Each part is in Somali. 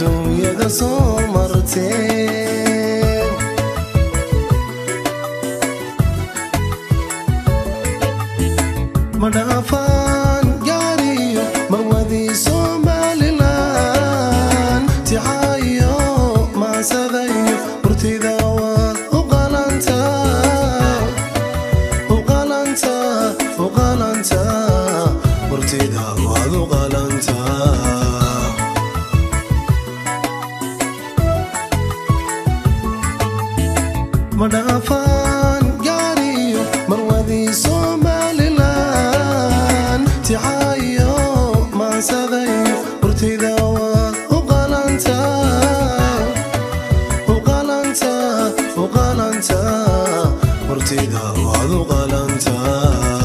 adduunyada soo marteen ma dhaafaan gaariyo marwadii somalilan tixaayo maasadayo hurtida waad u qalantaa u qalantaa u qalantaa hurtida waad u qalantaa ma dhaafaan gaariyo marwadii somalilan tixaayo maasadayo hurtida waad u qalantaa u qalantaa u qalantaa hurtida waad u qalantaa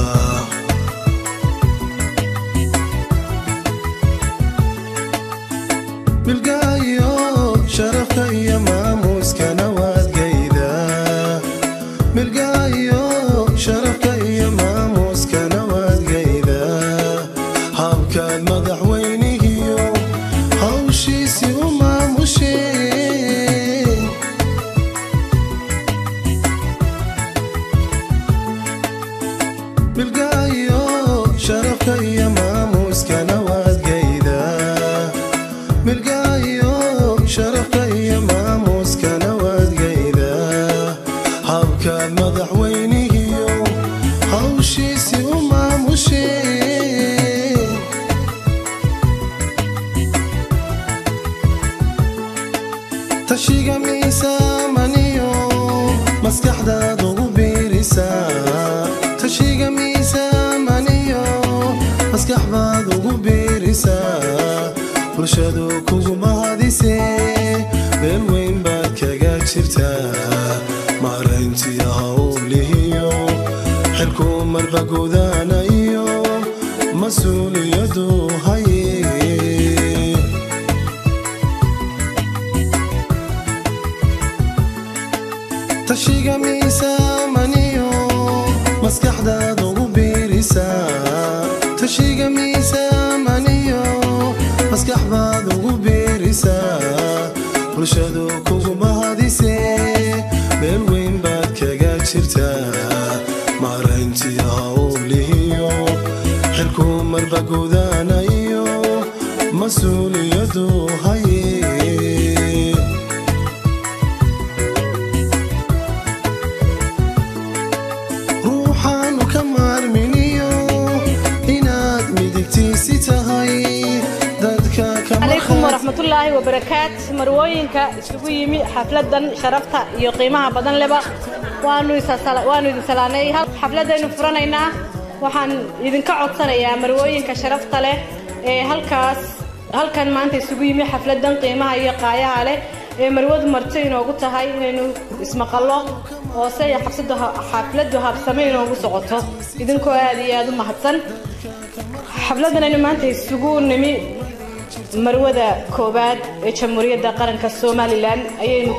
milgaayo sharafka iyo maamuuskana waad geydaa milgaayo sharafka iyo maamuuskana waad geydaa habkaad madaxweynihiyo hawshiisii u maamusheen milgaayo sharafka iyo maamuuskana waad geydaa milgaayo sharafka iyo maamuuskana waad geydaa habkaad madaxweynihiyo hawshiisii u maamusheen tashiga miisaamaniyo maskaxdaad ugu biirisaa tashiga miisaamaniyo maskax baad ugu biirisaa bulshadu kugu mahadisee meel weyn baad kaga jirtaa maarayntii hawlihiyo xilku marba gudaanayo mas-uuliyadu haye tashiga miisaamaniyo maskaxdaad ugu biirisaa tashiga miisaamaniyo maskax baad ugu biirisaa bulshadu kugu mahadisee meel weyn baad kaga jirtaa maarayntii hawlihiyo xilku marba gudaanayo mas-uuliyadu haye ruuxaanu ka maarminiyo inaad midigtiisi tahay dadka calaykum waraxmatullaahi wabarakaat marwooyinka isugu yimi xafladan sharafta iyo qiimaha badan leba waanu isasala- waanu idin salaanay hal- xafladaynu furanaynaa waxaan idinka codsanayaa marwooyinka sharafta leh ee halkaas halkan maanta isugu yimi xafladan qiimaha iyo qaayaha leh ee marwadu marti inoogu tahay inaynu ismaqallo oo se ay xabsadu ha- xafladu habsame inoogu socoto idinkoo aad iyo aad u mahadsan xafladan aynu maanta isugu nimi marwada koowaad ee jamhuuriyadda qaranka somalilan ayaynu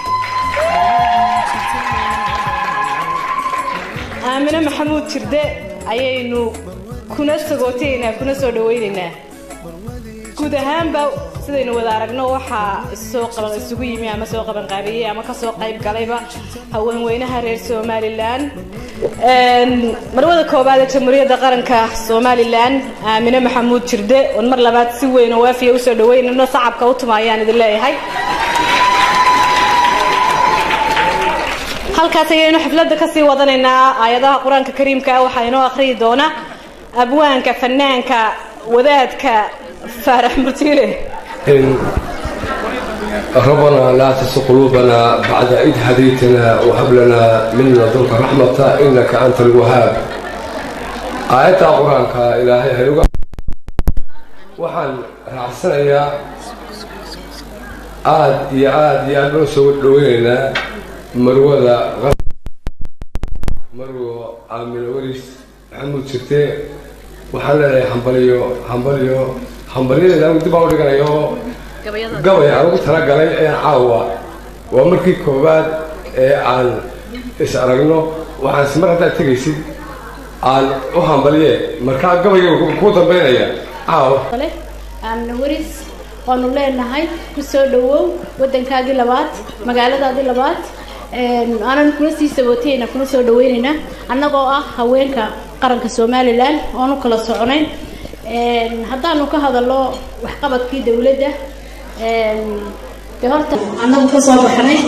aamine maxamuud jirde ayaynu kuna sagootaynaa kuna soo dhawaynaynaa guud ahaanba sidaynu wada aragno waxaa soo qaban isugu yimi ama soo qaban qaabiyey ama kasoo qayb galayba haweenweynaha reer somalilan Een, marwada koowaad ee jamhuuriyadda qaranka somalilan aamine maxamuud jirde oon mar labaad si weyn oo waafiya usoo dhaweynayno sacabka u tumaayaan idin leeyahay halkaas ayaynu xafladda kasii wadanaynaa aayadaha qur-aanka kariimka ah waxaa inoo akhriyi doona abwaanka fanaanka wadaadka faarax murtiile إن ربنا لا تزغ قلوبنا بعد إذ هديتنا وهب لنا من لدنك رحمة إنك أنت الوهاب آيات القرآن إلهي هيوغا waxaan raacsanayaa aad iyo aad iyo aad loo soo dhaweynaynaa marwada qar- marwo aamino waris maxamuud jirte waxaan leedahay hambaliyo hambaliyo hambalyadeeda anigu dib aan u dhiganayo gabay aan ugu talagalay ee caawa waa markii koowaad ee aan is aragno waxaan si mar haddaad tegaysid aan u hambaliye markaa gabayga ku dambaynaya caawa leh aamna waris waanu leenahay ku soo dhawow waddankaagii labaad magaaladaadii labaad aanan kuna sii sabootayna kuna soo dhaweynaynaa annagoo ah haweenka qaranka somalilan oonu kala soconayn haddaanu ka hadalno waxqabadkii dowladda de horta annagu ka soo baxnay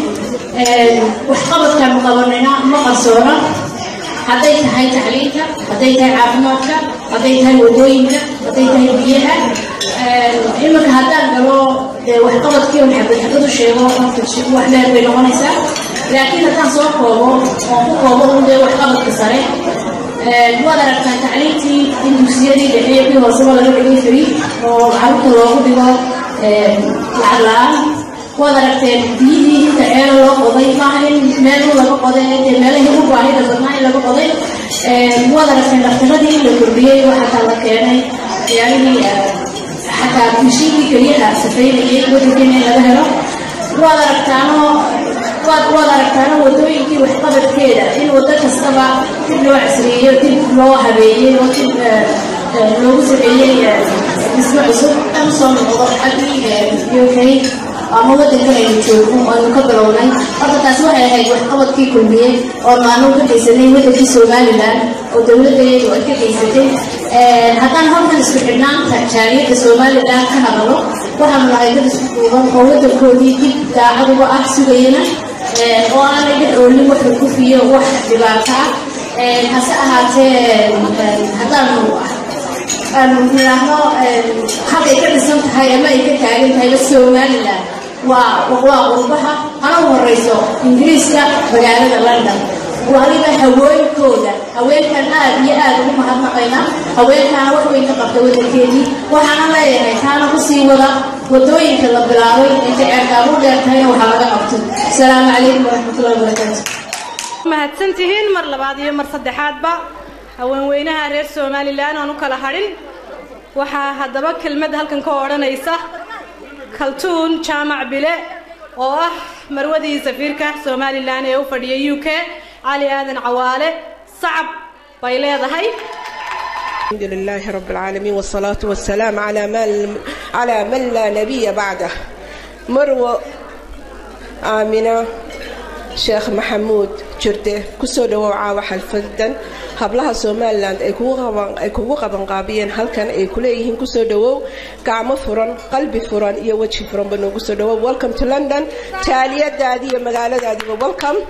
waxqabadkaanu qabanayna ma qarsoona hadday tahay tacliinta hadday tahay caafimaadka hadday tahay wadooyinka hadday tahay biyaha iminka haddaan galo dee waxqabadkii on xabad xabad u sheego wax dheer bay noqonaysaa laakiin haddaan soo koobo oon ku koobo un dee waxqabadka sare waad aragtaa tacliintii in dugsiyadii dhexe kii hooseba laga dhigay fari oo carruurta loogu dhigo lacag la-aan waad aragteen biyihii inta ceelo loo qoday maaha in meelu laga qoday dee meelahii u baahida badnaa in laga qoday waad aragteen dhakhtaradii in la kordhiyey oo xataa la keenay yaalihii xataa mishiinkii keliyaha safaynayay waddankeena in laga helo waad aragtaanoo waad waad aragtaano wadooyinkii waxqabadkeeda in waddo kastaba dib loo casriyeeyo dib loo habeeyey oo dib loogu sameeyey dhismo cusub aan soo noqdo xaggii uk ama waddankan aynu joogno aynu ka bilownay horta taas waxay ahayd waxqabadkii kulmiyey oonu aanu ka geysanay waddankii somalilan oo dowladdeedu ay ka geysatay haddaan halkan isku xidhnaanta jaaliyadda somalilan ka hadalo waxaanu nahay dad isku duuban oo waddankoodii dib daacad uga ah sugayana oo aanay dhex oolin wax rukufiyo wax dhibaato ah hase ahaatee haddaanu aanu nidhaahno halkay ka dhisan tahay ama ay ka taagan tahayba somalilan waa waa qurbaha hana u horeyso ingiriiska magaalada london waliba haweenkooda haweenkan aad iyo aad ugu mahadnaqayna haweenkaana wax weyn ka qabta waddankeedii waxaana leeyahay taana kusii wada wadooyinka la bilaabay inta ceerkaabu dheer tahayna waxaa laga qabto asalaamu calaykum waraxmatullahi wabarakaatu mahadsan tihiin mar labaad iyo mar saddexaadba haweenweynaha reer somalilan aan u kala hadhin waxaa haddaba kelmad halkan ka odhanaysa kaltuun jaamac bile oo ah marwadii safiirka somalilan ee u fadhiya u k cali aadan cawaale sacab bay leedahay الحمد لله رب العالمين والصلاة والسلام على من على من لا نبي بعده مروة آمنة sheekh maxamuud jirde kusoo dhawow caawa xalfadan hablaha somalilan ay kugu qabanqaabiyeen halkan ay kuleeyihiin kusoo dhawow gacmo furan qalbi furan iyo weji furan ba noogu soo dhawow welcome to london taaliyadaadi iyo magaaladaadiiba welcome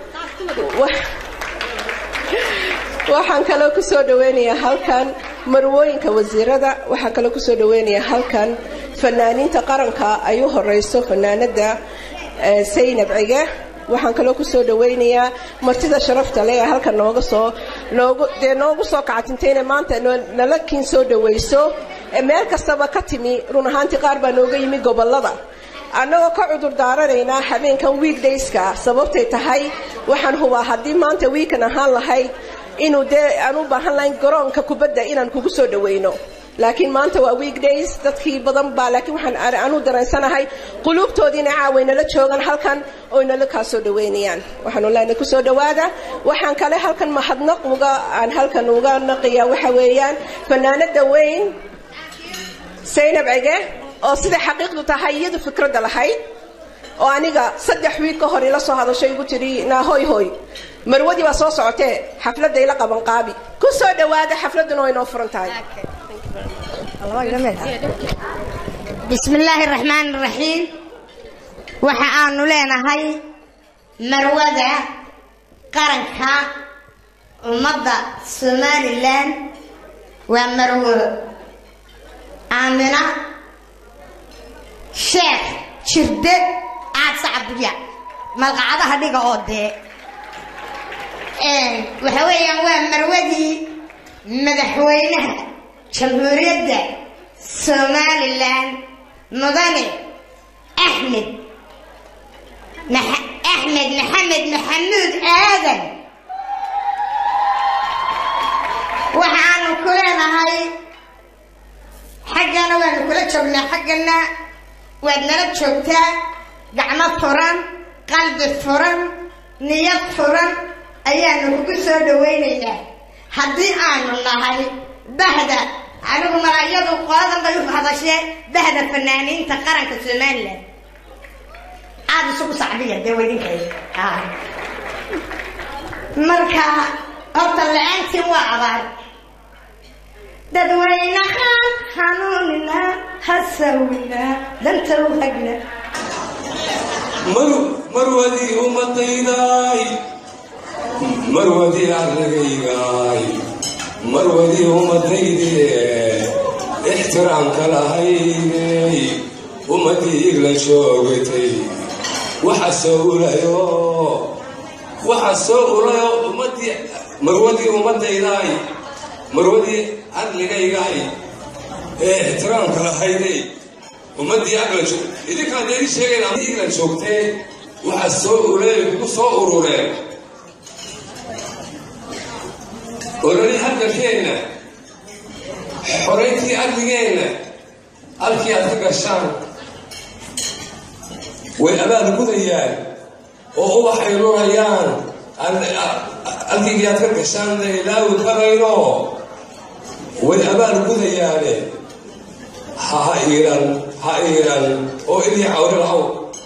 waxaan kaloo kusoo dhaweynayaa halkan marwooyinka wasiirada waxaan kaloo kusoo dhaweynayaa halkan fanaaniinta qaranka ay u horeyso fanaanada saynab cige waxaan kaloo kusoo dhaweynayaa martida sharafta leh ee halkan nooga soo noogu dee noogu soo kacatintayna maanta nala kiin soo dhawayso meel kastaba ka timi run ahaantii qaar baa nooga yimi gobolada annagoo ka cudur daaranaynaa habeenkan weekdayska sababtay tahay waxaan hubaa haddii maanta wiikan ahaan lahayd inuu dee aan u baahan lahayn garoonka kubadda inaan kugu soo dhaweyno laakiin maanta waa weekdays dadkii badan baa laakiin waxaan anu dareensanahay quluubtoodiina caaway nala joogan halkan oy nala kaa soo dhaweynayaan waxaanu leenahay kusoo dhawaada waxaan kale halkan mahadnaq uga aan halkan uga naqiya waxa weeyaan fanaanada weyn saynab cige oo sida xaqiiqdu tahay iyadu fikradda lahayd oo aniga saddex wiig ka hor ila soo hadashay igu tiri naahoy hoy marwadii baa soo socotee xafladda ila qaban qaabi ku soo dhawaada xafladduna way noo furan tahay بسم الله الرحمن الرحيم waxaanu leenahay marwada qaranka ummadda somalilan waa marwo aamina sheekh jirde aad sacabulya malqacadaha dhiga oo dee waxa weeyaan waa marwadii madaxweynaha jamhuuriyadda somalilan mudane axmed axmed maxamed maxamuud aadan waxaanu ku leenahay xaggana waanu kula joognaa xaggana waad nala joogtaa gacmo furan qalbi furan niyad furan ayaanu kugu soo dhawaynaynaa haddii aanu nahay bahda anigu malaayadu qoladan bay u hadashee bahda fanaaniinta qaranka somalilan aada isugu sacbiya dee weydinkay marka horta la-aantiin waa abaar dadweynahaan hanuunina hasawina danta u hagna marwadii umadaydaay marwadii aragaygaay marwadii umadayde ixtiraamka lahaydey ummadii igla joogatay waxa soo ulayo waxa soo ulayo ummadii marwadii ummadaydaay marwadii adligaygaay ee ixtiraamka lahaydey ummadii agla idinkaan dee idin sheegayna igla joogtee waxa soo ulay kugu soo urureen ololi hadalkeenna xorayntii adligeenna halkii aad ka gashaan way abaal gudayaan oo ubaxay lurayaan halkiigii aad ka gashaan la ilaawi karayno way abaal gudayaane ha iiran ha iiran oo idii cawri lahaw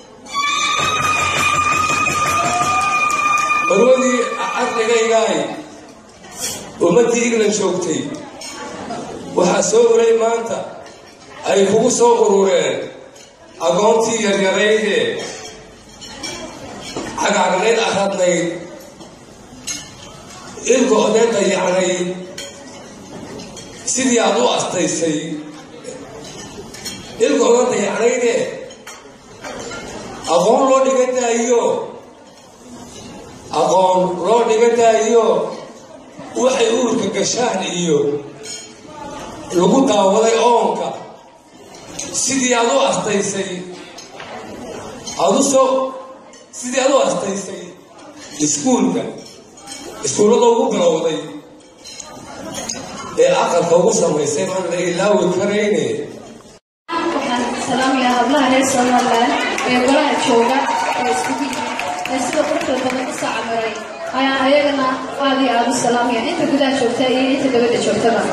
barwadii ardagaygaay ummaddii iglan joogtay waxaa soo uray maanta ay kugu soo urureen agoontii yaryarayde cagaagnayd aradnayd ilka odeen dayacnayd sidii aad u astaysay ilka odan dayacnayde aqoon loo dhiga daayo aqoon loo dhiga daayo waxay uurka gashaan iyo lagu daawaday oonka sidii aad u astaysay aad u soo sidii aad u astaysay iskuulka iskuullada ugu bilowday ee aqalka ugu samaysay maan la ilaawi karayne waxaan salaamayaa hablaha reer somaliland ee golaha jooga ee iskugu yimid ee sida quruxda badan u sacamiray ayaan ayagana aad iyo aada u salaamaya inta gudaha joogta iyo inta dabadda joogtaba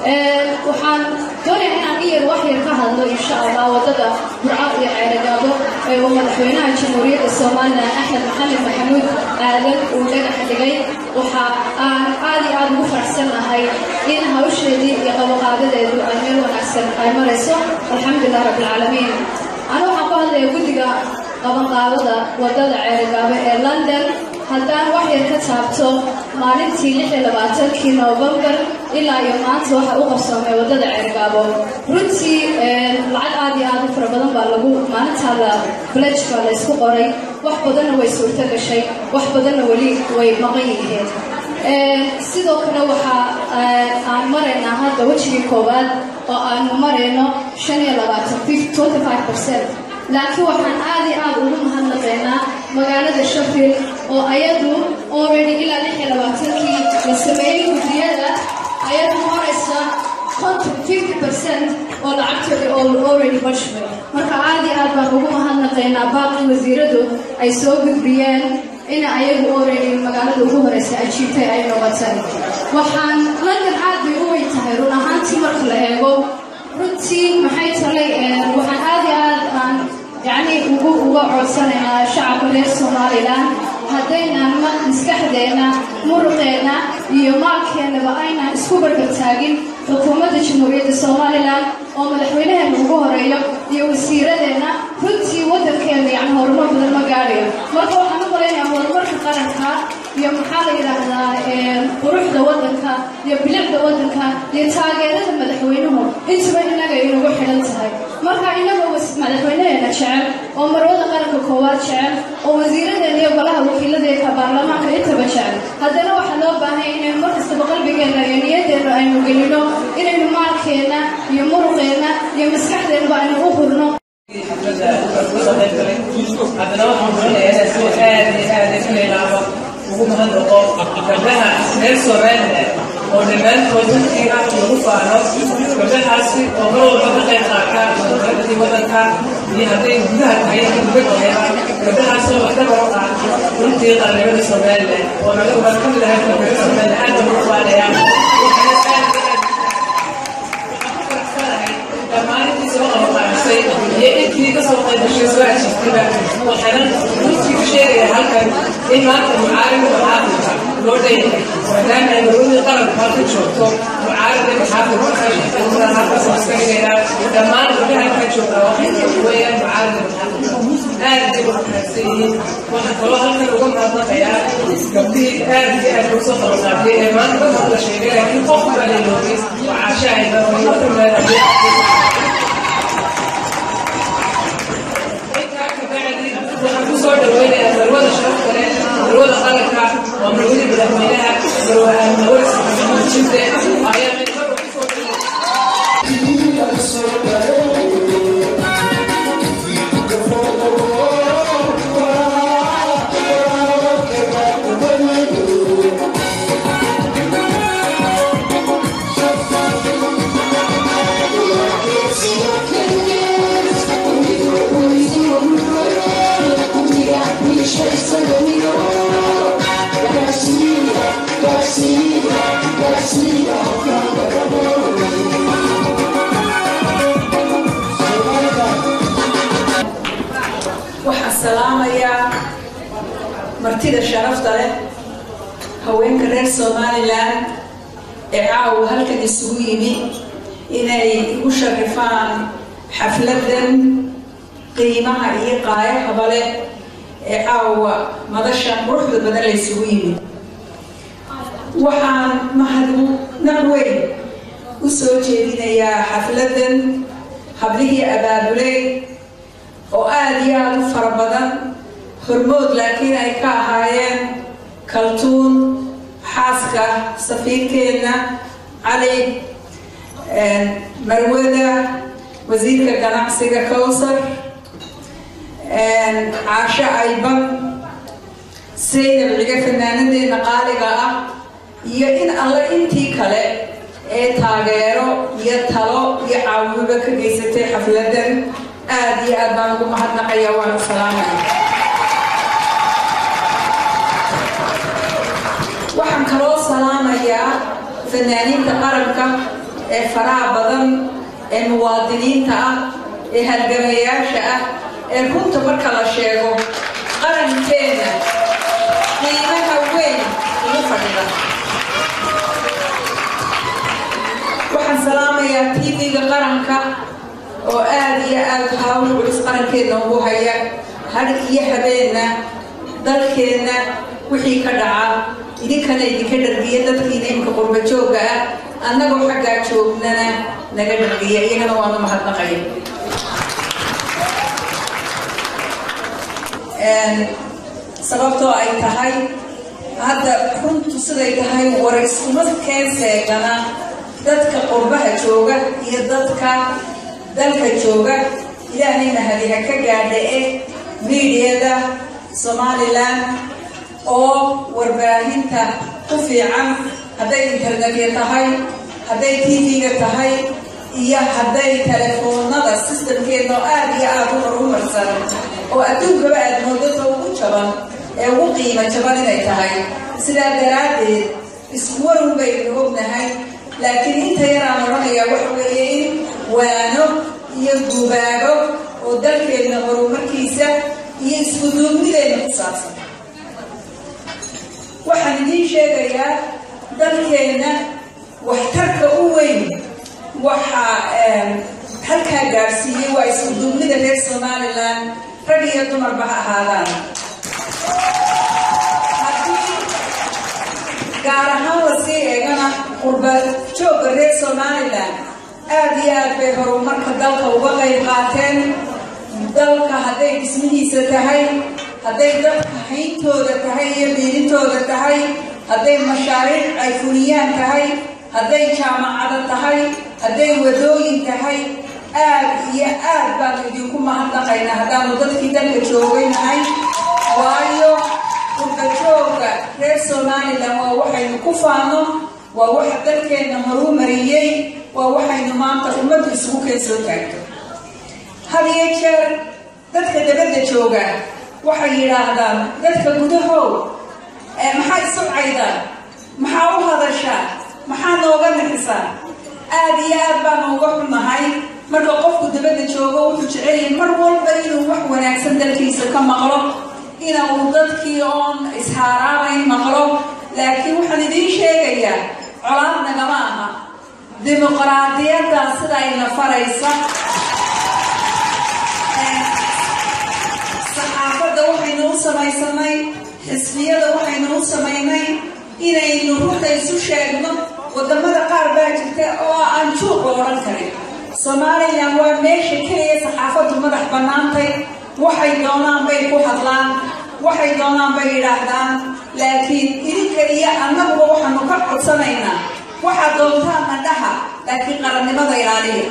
waxaan doonaya inaan iyar wax yar ka hadlo insha allah wadada burcad iyo ceeragaabo ee uu madaxweynaha jamhuuriyadda somalilan axmed maxamed maxamuud aadan uu dhagaxa dhigay waxa aan aad iyo aada ugu faraxsannahay in hawsheedii iyo qabaqaadadeedu ay meel wanaagsan ay marayso alxamdulilah rabbilcaalamiin ana waxaan ku hadlaya guddiga qabanqaabada wadada ceeragaabo ee london haddaan wax yar ka taabto maalintii lix iyo labaatankii novembar ilaa iyo maanta waxa u qabsoomay wadada ceergaabo runtii lacag aad iyo aad u fara badan baa lagu maalintaa la blej baa la isku qoray wax badanna way suurto gashay wax badanna weli way maqan yihiin sidoo kale waxaa aan maraynaa hadda wejigii koowaad oo aanu marayno shan iyo labaatan twenty five percent laakiin waxaan aad iyo aad ugu mahadnaqaynaa magaalada sheffield oo ayadu already ilaa lix iyo labaatankii la sameeyey guddiyada ayadu maraysa konton fifty percent oo lacagtooda oo already bashmay marka aad iyo aad baan ugu mahadnaqaynaa baaqi wasiiradu ay soo gudbiyeen in ayagu already magaalada ugu horeysa ajiibtay ay noqotay waxaan london aad bay u weyn tahay run ahaantii marka la eego runtii maxay talay waxaan aad iyo aad aan yacni ugu uga codsanaynaa shacabka reer somalilan haddaynan maskaxdeenna muruqeenna iyo maalkeennaba aynan isku barbartaagin xukuumadda jamhuuriyadda somalilan oo madaxweynaheena ugu horeeyo iyo wasiiradeenna runtii waddankeena yani horumar badan ma gaadhayo marka waxaan u malaynayaa horumarka qaranka iyo maxaa la yidhaahdaa quruxda waddanka iyo bilicda waddanka iyo taageerada madaxweynuhu intuba innaga inagu xidhan tahay marka inagoo madaxweynaheena jecel oo marwada qaranka koowaad jecel oo wasiiradeena iyo golaha wakiiladeeka baarlamaanka intaba jecel haddana waxaa loo baahanya inaynu markastaba qalbigeenna iyo niyadeenna aynu gelino inaynu maalkeenna iyo muruqeenna iyo maskaxdeennaba aynu u hurno haddana waxaan doonayaa inaan si aad iyo aad isu ilaabo ugu mahadnaqo gabdhaha reer somaliland oo dhammaantood dadkii ah lagu faano gabdhahaasi oo mar walba ka qayb qaata horumarintii waddanka iyo hadday gudaha tahay iyo dibaddeeda gabdhahaasi oo dhabar u ah runtii qaranimada somaliland oo naga waan ka mid ahay qaranimada somaliland aad baan ugu faanayaa xusay iyo intii kasoo qaybgashay soo heshiistayba waxaana runtii ku sheegaya halkan in maanta mucaalimka maxaafidka loo dheeyahay maadaama ay marwadii qaranka halka joogto mucaalimka maxaafidka kashaqeynada halkaas oo iska dhigayaa dhammaan gabdhaha halka jooga waxay weeyaan mucaalimka maxaafidka aad bay u wanaagsan yihiin waxaan kaloo halkan uga mahadnaqayaa gabdhihii aad iyo aad ugu soo qalqaabiyey ee maanta dadka la sheegay laakiin qof baa leeyoogay oo caashahayda oo marka meelaha waxaan ku soo dhaweynayaa marwada sharafta leh marwada qaranka waa marwadii madaxweynaha marwada jibde ayaa meelmar kusoo waxaan salaamayaa martida sharafta leh haweenka reer somalilan ee caawa halkan isugu yimi inay igu sharifaan xafladan qiimaha iyo qaayahaba leh ee caawa madashan quruxda badan la isugu yimi waxaan mahadnaq weyn u soo jeedinayaa xafladan hablihii abaabuley oo aada iyo aada u fara badan hormood laakiin ay ka ahaayeen kaltuun xaaska safiirkeenna cali marwada wasiirka ganacsiga kowsar caasho ayban saynab ciga fanaanadeena qaaliga ah iyo in alle intii kale ee taageero iyo talo iyo caawimoba ka geysatay xafladan aada iyo aad baan ugu mahadnaqayaa waana salaamaya waxaan kaloo salaamayaa fanaaniinta qaranka ee faraha badan ee muwaadiniinta ah ee halgamayaasha ah ee runta marka la sheego qarankeena qiimaha weyn ugu fadhida waxaan salaamayaa tv-ga qaranka oo aada iyo aada hawl culus qarankeedna ugu haya hadh iyo habeenna dalkeenna wixii ka dhaca idinkana idinka dhargiya dadkiina imika qurba joogga ah annagoo xaggaa joognana naga dhargiya iyagana waanu mahadnaqaya sababtoo ay tahay hadda runtu siday tahay warayskuma keenseegana dadka qurbaha jooga iyo dadka dalka jooga ilaahay mahadiha ka gaadha ee miidiyada somalilan oo warbaahinta ku fiican hadday internetya tahay hadday tv-ga tahay iyo hadday telefoonada systemkeedna oo aada iyo aada u horumarsan oo adduunkaba aada moodada ugu jaban ee ugu qiimo jaban inay tahay sidaa daraaddeed isku waran baynu ognahay laakiin inta yaraan odhanayaa waxa weeye in waano iyo gubaago oo dalkeenna horumarkiisa iyo isku duubnideena ku saabsan waxaan idiin sheegayaa dalkeenna waxtarka u weyn waxaa halkaa gaadhsiiyey waa isku duubnida reer somalilan rag iyo dumarba ha ahaadaan haddii gaar ahaan lasii eegana qurba joogga reer somalilan aada iyo aad bay horumarka dalka uga qayb qaateen dalka hadday dhismihiisa tahay hadday dadka hayntooda tahay iyo biilintooda tahay hadday mashaariic ay fuliyaan tahay hadday jaamacado tahay hadday wadooyin tahay aad iyo aad baanu idinku mahadnaqaynaa haddaanu dadkii dalka joogaynahay waayo qurbajoogga reer somalilan waa waxaynu ku faano waa waxa dalkeenna horuu mariyey waa waxaynu maanta ummaddu isugu keen soo taagto had iyo jeer dadka dabadda jooga waxay yidhaahdaan dadka gudahow maxaa isu caydaan maxaa u hadashaa maxaa nooga nixisaa aada iyo aad baanu uga xunnahay marka qofku dabadda joogo wuxuu jecelyahay mar walba inuu wax wanaagsan dalkiisa ka maqlo ina uu dadkii oon ishaaraabayn maqlo laakiin waxaan idiin sheegayaa colaad nagama aha dimuqraadiyadda sida ayna faraysa saxaafadda waxaynu u samaysanay xisbiyada waxaynu u samaynay inaynu runta isu sheegno wadamada qaar baa jirta oo aan juuqa odhan karin somalilan waa meesha keliya saxaafaddu madax bannaantay waxay doonaan bay ku hadlaan waxay doonaan bay yidhaahdaan laakiin idinka iyo annaguba waxaanu ka codsanaynaa waxaad doontaan nadhaha laakiin qarannimada ilaaliya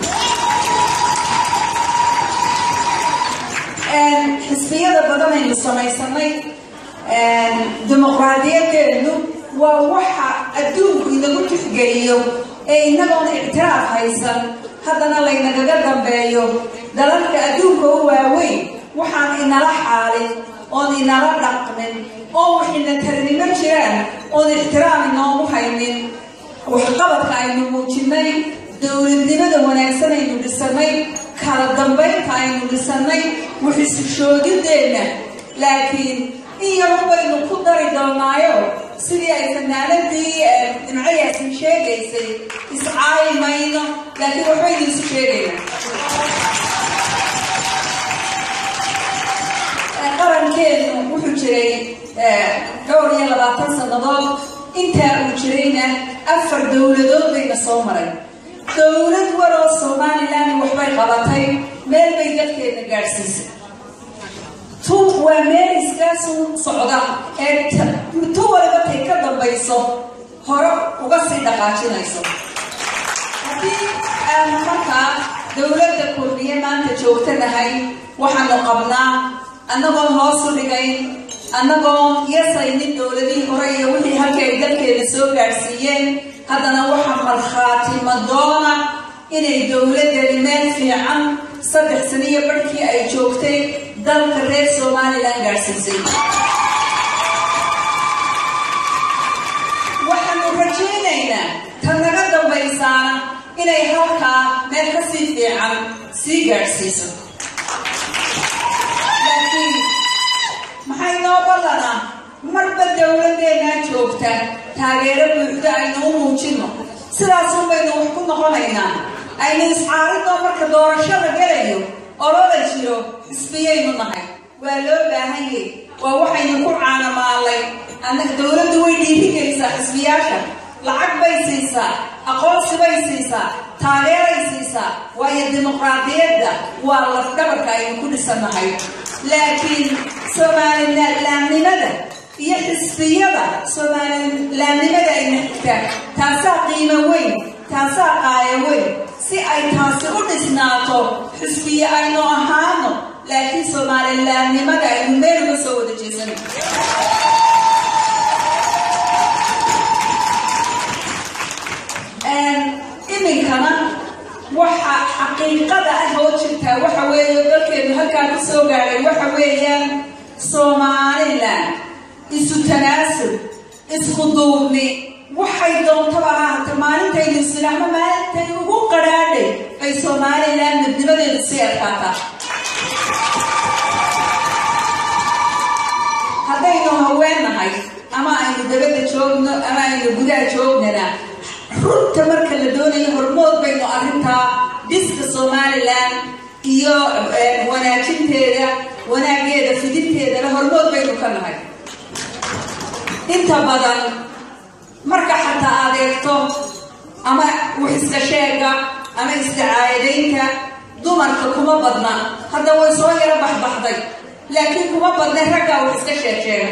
xisbiyada badan aynu samaysanay dimuqraadiyadeenu waa waxa adduunku inagu tixgeliyo ee inagoon ictiraaf haysan haddana laynagaga dambeeyo dalalka adduunka u waaweyn waxaan inala xaalin oon inala dhaqmin oo waxina tarnimo jiraan oon ixtiraam inoogu haynin waxqabadka aynu muujinay dowladnimada wanaagsan aynu dhisanay kala dambaynta aynu dhisanay waxisushoodideenna laakiin in yaro baynu ku dari doonaayo sidii ay fanaanadii nimcayaasin sheegaysay iscaayi mayno laakiin waxbaynu isu sheegaynaa qarankeenu wuxuu jiray dhowr iyo labaatan sannadood intaa uu jirayna afar dowladood bayna soo maray dowlad waroo somalilan waxbay qabatay meel bay dalkeena gaadhsiisay tu waa meel iskaasu socda ee tu waliba tay ka dambayso hore uga sii dhaqaajinayso haddii aanu markaa dowladda kurmiye maanta joogtanahay waxaanu qabnaa annagoon hoos u dhigayn annagoon yasaynin dowladihii hore iyo wixii halkii ay dalkeena soo gaadhsiiyeen haddana waxaa markhaati madoona inay dowladeeni meel fiican saddex saniyo barhkii ay joogtay dalka reer somalilan gaadhsiisay waxaanu rajaynaynaa tan naga dambaysaana inay halkaa meel ka sii fiican sii gaadhsiiso laakiin maxay noo ballanaa marba dowladeenaa joogta taageero buuxda aynu u muujino sidaasun baynu wax ku noqonaynaa aynu iscaaridoo marka doorashada gelayo olola jiro xisbiyaynu nahay waa loo baahanyay waa waxaynu ku caanamaalay annaga dowladdu way dhiirigelisaa xisbiyaasha lacag bay siisaa aqoonsi bay siisaa taageeray siisaa waayo dimuqraadiyadda waa lafdhabarka aynu ku dhisannahay laakiin somalilaannimada iyo xisbiyada somalilaannimada ayna xigtaa taasaa qiimo weyn taasaa qaaya weyn si ay taasi u dhisnaato xisbiye aynu ahaano laakiin somalilaannimada aynu meel uga soo wada jeesan iminkana waxa xaqiiqada ah oo jirtaa waxa weeye dalkeenu halkaa ku soo gaadhay waxa weeyaan somalilan isu tanaasub isku duubni waxay doontaba ahaata maalintaynu islaamo maalintay ugu qadhaadhay ay somalilan midnimadeedu sii adkaataa haddaynu haweennahay ama aynu dabadda joogno ama aynu gudaha joognana runta marka la doonayo hormood baynu arrintaa dhiska somalilan iyo wanaajinteeda wanaageeda fidinteedana hormood baynu ka nahay inta badan marka xataa aad eegto ama wax iska sheega ama isticaayadaynta dumarka kuma badna hadda way soo yaro baxbaxday laakiin kuma badna raggaa wax iska sheeg sheega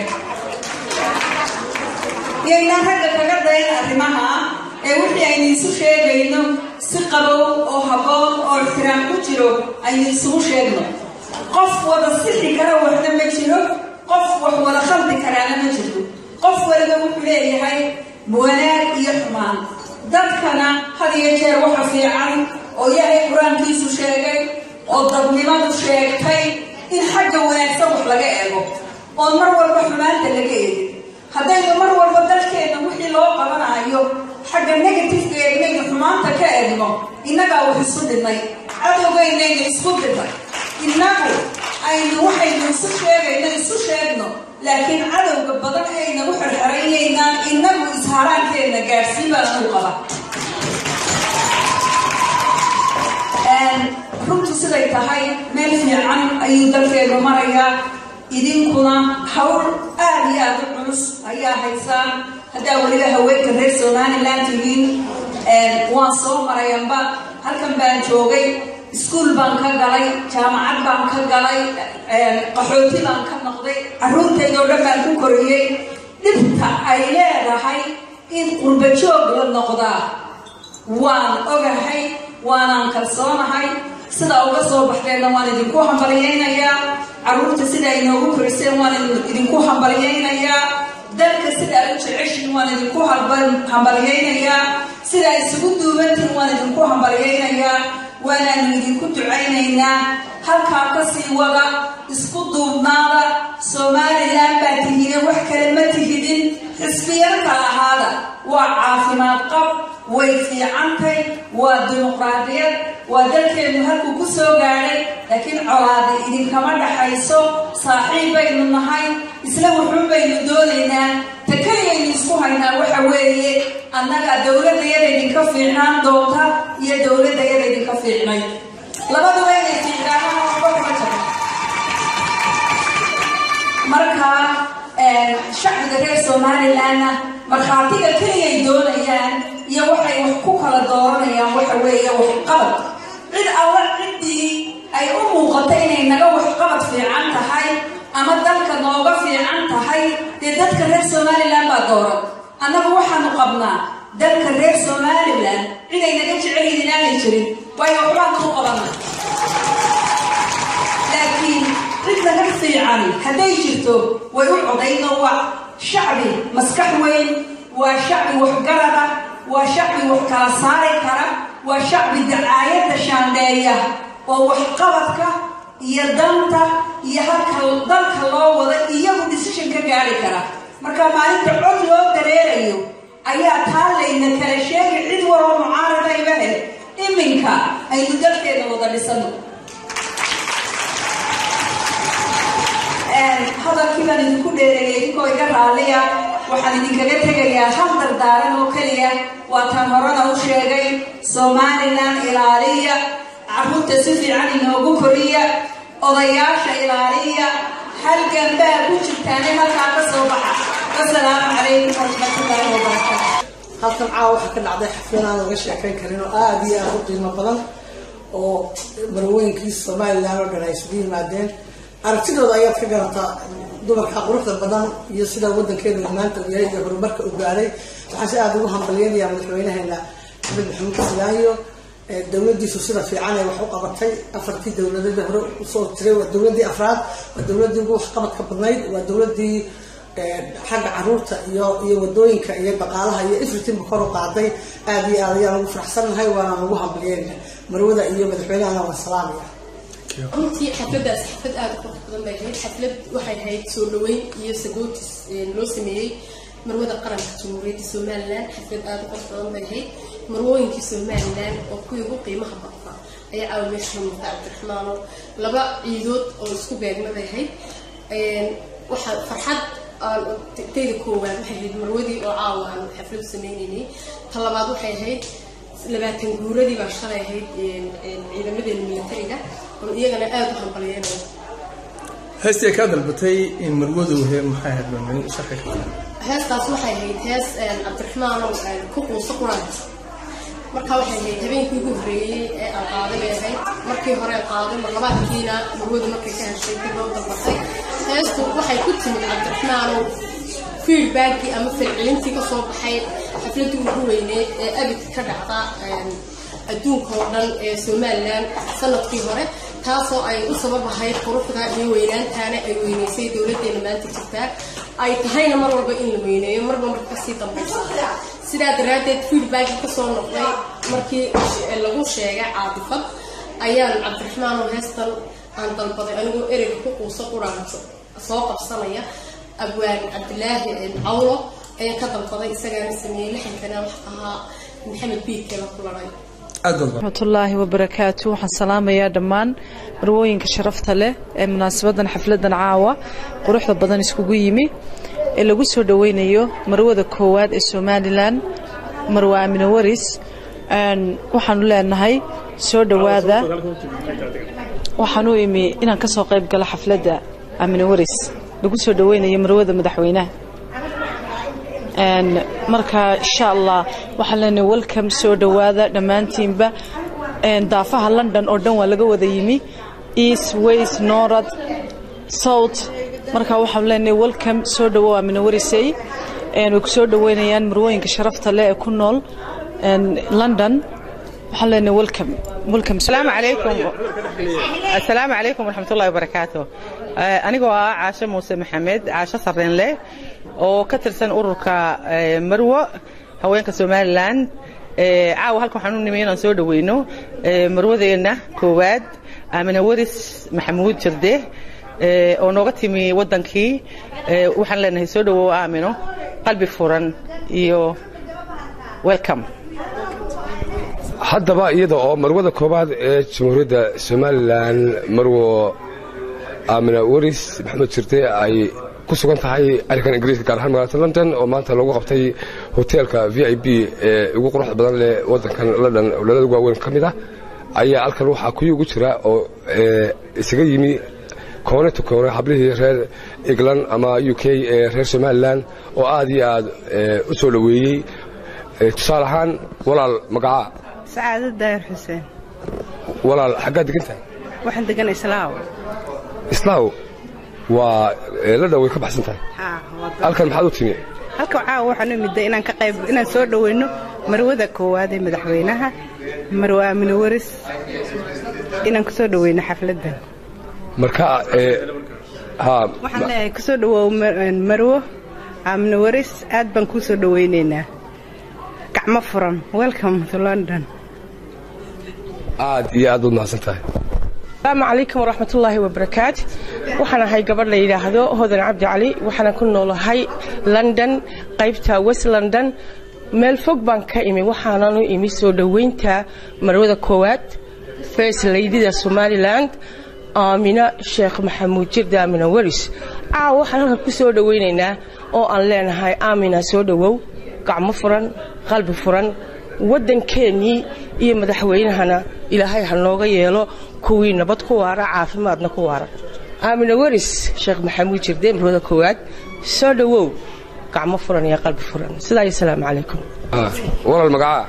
yaynaan ragga kaga dayn arrimaha ee wixii aynu isu sheegayno si qabow oo habboon oo ixtiraam ku jiro aynu isugu sheegno qof wada sixi kara waxna ma jiro qof wax wada khaldi karaana ma jirto qof waliba wuxuu leeyahay wanaag iyo xumaan dadkana had iyo jeer waxa fiican oo ilaahay qur-aankiisu sheegay oo dadnimadu sheegtay in xagga wanaagsan wax laga eego oon mar walba xumaanta laga eegin haddaynu mar walba dalkeenna wixii loo qabanayo xagga negativeka eegnayna xumaanta ka eegno innagaa wax isu dhidnay cadowgeynayna isku dhidnay innagu aynu waxaynu isu sheegayno isu sheegno laakiin cadowga badan aynagu xerxeraynaynan innagu isharaankeena gaadhsiin baa lagu qaba runtu siday tahay meel fiican ayuu dalkeenu marayaa idinkuna hawl aada iyo aada u culus ayaa haysaan haddaa weliba haweenka reer somaliland tihiin waan soo marayanba halkan baan joogay iskuol baan ka galay jaamacad baan ka galay qaxooti baan ka noqday carruurteydoo dhan baan ku koriyey dhibta ay leedahay in qurba joog la noqdaa waan ogahay waanaan kalsoonahay sida uga soo baxdeenna waan idinku hambalyaynayaa carruurta sida ay noogu koriseen waan idinku hambalyaynayaa dalka sidaa u jeceshin waan idinku hambalyaynayaa sidaa isugu duubantiin waan idinku hambalyaynayaa waanaanu idinku ducaynaynaa halkaa kasii wada isku duubnaada somalilan baa tihine wax kale ma tihidin xisbiyarka ahaada waa caafimaad qab way fiicantay waa dimuqraadiyad waa dalkeenu halkuu ku soo gaadhay laakiin colaadi idinkama dhaxayso saaxiib baynu nahay isla wuxuun baynu doonaynaa ta keliyaynu isku haynaa waxa weeye annaga dowladda yada idinka fiicnaan doonta iyo dowladda yada idinka fiicnay labaduba inay fiicnaanaan waxba kuma jiro marka shacbiga reer somalilandna markhaatiga keliyay doonayaan iyo waxay wax ku kala dooranayaan waxa weeye waxqabad cid alla ciddii ay u muuqato inay naga waxqabad fiican tahay ama dalka nooga fiican tahay dee dadka reer somaliland baa dooran annagu waxaanu qabnaa dalka reer somaliland ciday naga jecel yihiin aanay jirin waayo waxbaan kuu qabana laakiin cid naga fiicani hadday jirto way u codayno waa shacbi maskax weyn waa shacbi waxgarada waa shacbi wax kala saari kara waa shacbi dacaayadda shaandheeya oo waxqabadka iyo danta iyo halka dalka loo wada iyagu decision ka gaari kara marka maalinta cod loo dareerayo ayaa taa layna kala sheegay cid waloo mucaaradayba hel iminka aynu dalkeeda wada dhisano hadalkii baan idinku dheereeyay idinkoo iga raalliya waxaan idinkaga tegayaa hal dardaaran oo keliya waa tan horena u sheegay somalilan ilaaliya carruurta si fiican inoogu koriya odayaasha ilaaliya halgan baa ku jirtaane halkaa ka soo baxa wasalaamu calaykum waraxmatullaahi wabarakaatu halkan caawa waxaa ka dhacday xaflad aan laga sheekayn karin oo aada iyo aada u qiimo badan oo marwooyinkii somalilan oo dhan ay isugu yimaadeen aragtidooda ayaad ka garataa dumarka quruxda badan iyo sida wadankeenu maanta u yahay iyo horumarka u gaaray waxaan si aada ugu hambalyeynayaa madaxweynaheena axmed maxamuud islaayo dowladiisu sida fiican ay wax u qabatay afartii dowladeed hore usoo jiray waa dowladii afraad waa dowladii ugu waxqabadka badnayd waa dowladii xagga caruurta iyo iyo wadooyinka iyo dhaqaalaha iyo everythingba kor u qaaday aada iyo aad ayaan ugu faraxsannahay waana ugu hambalyeynaya marwada iyo madaxweynahana waan salaamaya runtii xafladaas xaflad aada u qurux badan bay ahayd xaflad waxay ahayd soo dhaweyn iyo sagootis loo sameeyey marwada qaranka jamhuuriyadda somalilan xaflad aada u qurux badan bay ahayd marwooyinkii somalilan oo kuwii ugu qiimaha badnaa ayaa caawa meesha muuqda cabdiraxmaano laba ciidood oo isku beegma bay ahayd waxaa farxad tayda koowaad waxay ahayd marwadii oo caawa aan xafladu sameynaynay ta labaad waxay ahayd labaatan guuradii baa shalay ahayd ciidamadeena militariga oo iyagana aada u hambalyeynaya heestii ay kaa dalbatay in marwadu he maxay ahayd baan sharxi kartaa heestaas waxay ahayd hees cabdiraxmaanow ku quuso quraanka marka waxay ahayd habeenkii ugu horreeyey ee aan qaaday bay ahayd markii hore aan qaaday mar labaadkiina marwadu markay ka heshay dib loo dalbatay heestu waxay ku timid cabdiraxmaanow feedbackii ama falcelintii kasoo baxay xafladii ugu weyneed ee abid ka dhacda adduunka oo dhan ee somalilan sanadkii hore taasoo ay u sabab ahayd quruxda iyo weynaantaana ay weyneysay dowladeena maanta jirtaa ay tahayna mar walba in la weyneeyo marba marka kasii dambaysa sidaa daraaddeed feedbackii kasoo noqday markii lagu sheegay caadifad ayaan cabdiraxmaan oo heestan aan dalbaday anigoo ereyga ku quuso quraanto soo qabsanaya abwaan cabdilaahi cawlo ayaan ka dalbaday isagaana sameeyey lixankana wax ahaa maxamed biidkala ku laday raxmatullaahi wabarakaatu waxaan salaamayaa dhammaan marwooyinka sharafta leh ee munaasabadan xafladan caawa quruxda badan iskugu yimi ee lagu soo dhoweynayo marwada koowaad ee somalilan marwe aamine waris waxaanu leenahay soo dhowaada waxaan u imi inaan ka soo qayb galo xafladda aamine waris lagu soo dhoweynayo marwada madaxweynaha marka insha allah waxaan leenahay welcome soo dhowaada dhammaantiinba daafaha london oo dhan waa laga wada yimi east west norad south marka waxaan leenahay welcome soo dhowow aamine warisey way ku soo dhoweynayaan marwooyinka sharafta leh ee ku nool london waxaan leenahay welcome welcome السلام عليكم السلام عليكم ورحمة الله وبركاته أنيقو عاشة موسى محمد عاشة صرين له oo ka tirsan ururka marwo haweenka somalilan caawa halkan waxaan u nimay inaan soo dhoweyno marwadeenna koowaad aamine waris maxamuud jirde oo nooga timi waddankii waxaan leenahay soo dhowow aamino qalbi furan iyo welcome haddaba iyada oo marwada koowaad ee jamhuuriyadda somalilan marwo aamina waris maxamed jirde ay ku sugan tahay arrinkan ingiriiska gaar ahaan magaalada london oo maanta lagu qabtay hoteelka v i b ee ugu quruxda badan leh waddankan london ololada ugu waaweyn ka mid ah ayaa halkan waxaa kuyi ugu jira oo isaga yimi koone to koone hablihii reer england ama u k ee reer somalilan oo aad iyo aad u soo dhoweeyey tusaale ahaan walaal magacaa sacaado daahir xuseen walaal xaggaad degan tahay waxaan degan islaaw islaaw waa la dhaway ka baxsan tahay halkan maxaad u timi halka caawa waxaan u midday inaan ka qayb inaan soo dhoweyno marwada koowaad ee madaxweynaha marwe aamine waris inaan kusoo dhoweyno xafladdan marka waxaan leeyahay kusoo dhawoow marwo aamine waris aad baan kuu soo dhoweynaynaa gacmo furan welcome to london aad iyo aad baad mahadsan tahay asalaamu calaykum waraxmatullaahi wabarakaat waxaan ahay gabadh la yidhaahdo hodan cabdi cali waxaana ku noolahay london qaybta west london meel fog baan ka imi waxaanan u imi soo dhoweynta marwada koowaad first laydida somaliland aamina sheekh maxamuud jirda aamina waris caawa waxaan halkan ku soo dhoweynaynaa oo aan leenahay aamina soo dhowow gacmo furan qalbi furan waddankeennii iyo madaxweynahana ilaahay ha nooga yeelo kuwii nabad ku waara caafimaadna ku waara aamina waris sheekh maxamuud jirde marwada koowaad soo dhowow gacmo furan iyo qalbi furan sidaa iyo salaamu calaykum walaal magacaa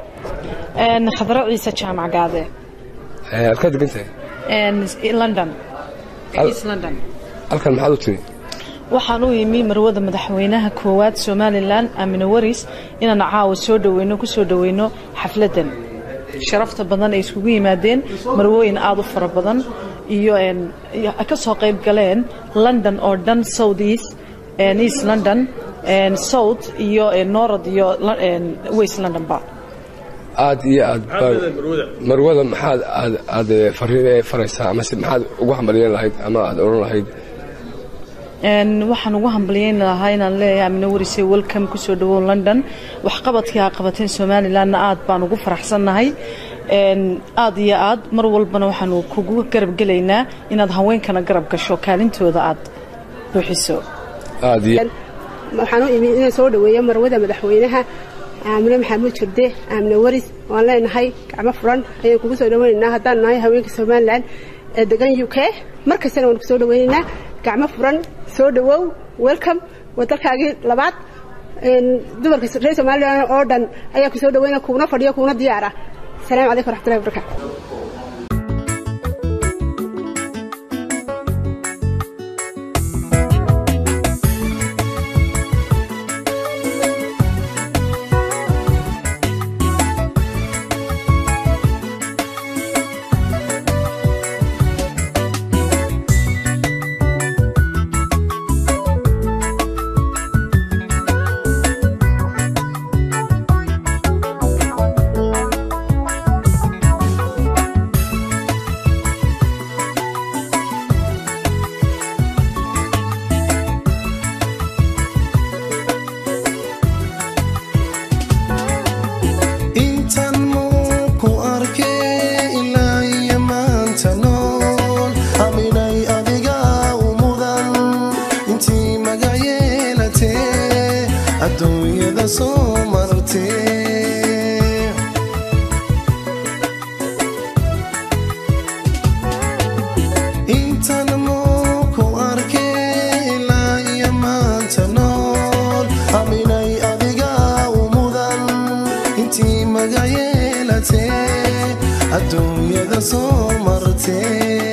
khadro ciise jaamac gaade halkaad degan tahay london east london halkan maxaad u timi waxaan u yimi marwada madaxweynaha koowaad somalilan aamine waris inaan caawa soo dhoweyno ku soo dhoweyno xafladdan sharafta badan ay iskugu yimaadeen marwooyin aad u fara badan iyo ka soo qayb galeen london oo dhan south east east london south iyo norad iyo west londonba aad iyo aad marwada maxaad aad aad fariin faraysaa amase maxaad ugu hambalyeyn lahayd ama aad odhan lahayd waxaan ugu hambalyeyn lahaa inaan leeyahay amine warise welcome kusoo dhawow london waxqabadkii aa qabateen somalilandna aad baan ugu faraxsannahay aad iyo aad mar walbana waxaanu kugu garab gelaynaa inaad haweenkana garab gasho kaalintooda aad buuxiso waxaan u imi inaan soo dhaweeyo marwada madaxweynaha aamine maxamuud jirde aamine waris waan leenahay gacmo furan ayaan kugu soo dhaweynaynaa haddaan nahay haweenka somalilan ee degan u k mar kastana waan kusoo dhaweynaynaa gacmo furan soo dhawow welcome waa dalkaagii labaad dumarka reer somalilan oo dhan ayaa kusoo dhaweyna kuuna fadhiyo kuuna diyaara asalaamu calaykum waraxmatullahi wabarakaatu intii magac yeelatee adduunyada soo martee intan muu ku arkay ilaa iyo maanta nool aminay adiga u mudan intii magac yeelatee adduunyada soo martee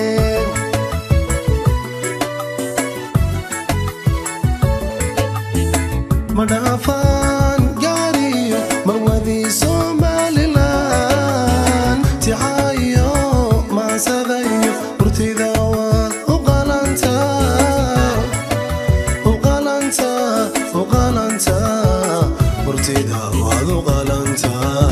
madhaafaan gaariyo marwadii somalilan tixaayo maasadayo burtida waad u qalantaa u qalantaa u qalantaa burtida waad u qalantaa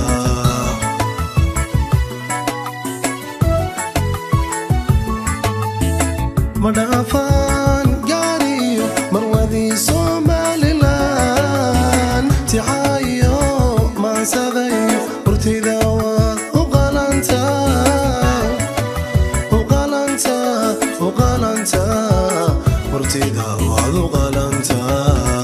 madhaafaan gaariyo marwadii somalilan tixaayo maasadayo burtida waad u qalantaa u qalantaa u qalantaa burtida waad u qalantaa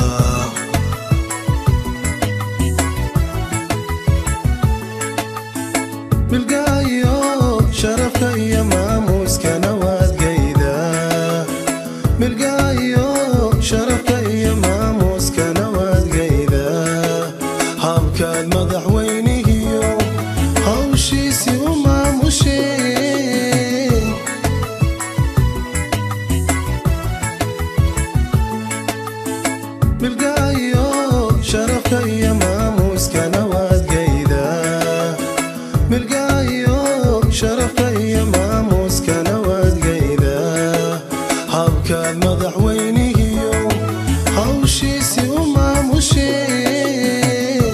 milgaayo sharafka iyo maamuuskana waad gaydaa milgaayo sharafka iyo maamuuskana waad gaydaa habkaad madaxweynihiyo hawshiisii u maamusheen milgaayo sharafka iyo maamuuskana waad gaydaa milgaayo sharafka iyo maamuuskana waad gaydaa habkaad madaxweynihiyo hawshiisii u maamusheen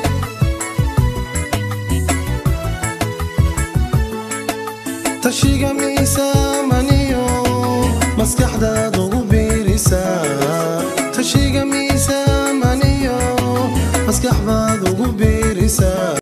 tashiga miisaamaniyo maskaxdaad ugu biirisaa tashiga miisaamaniyo maskax baad ugu biirisaa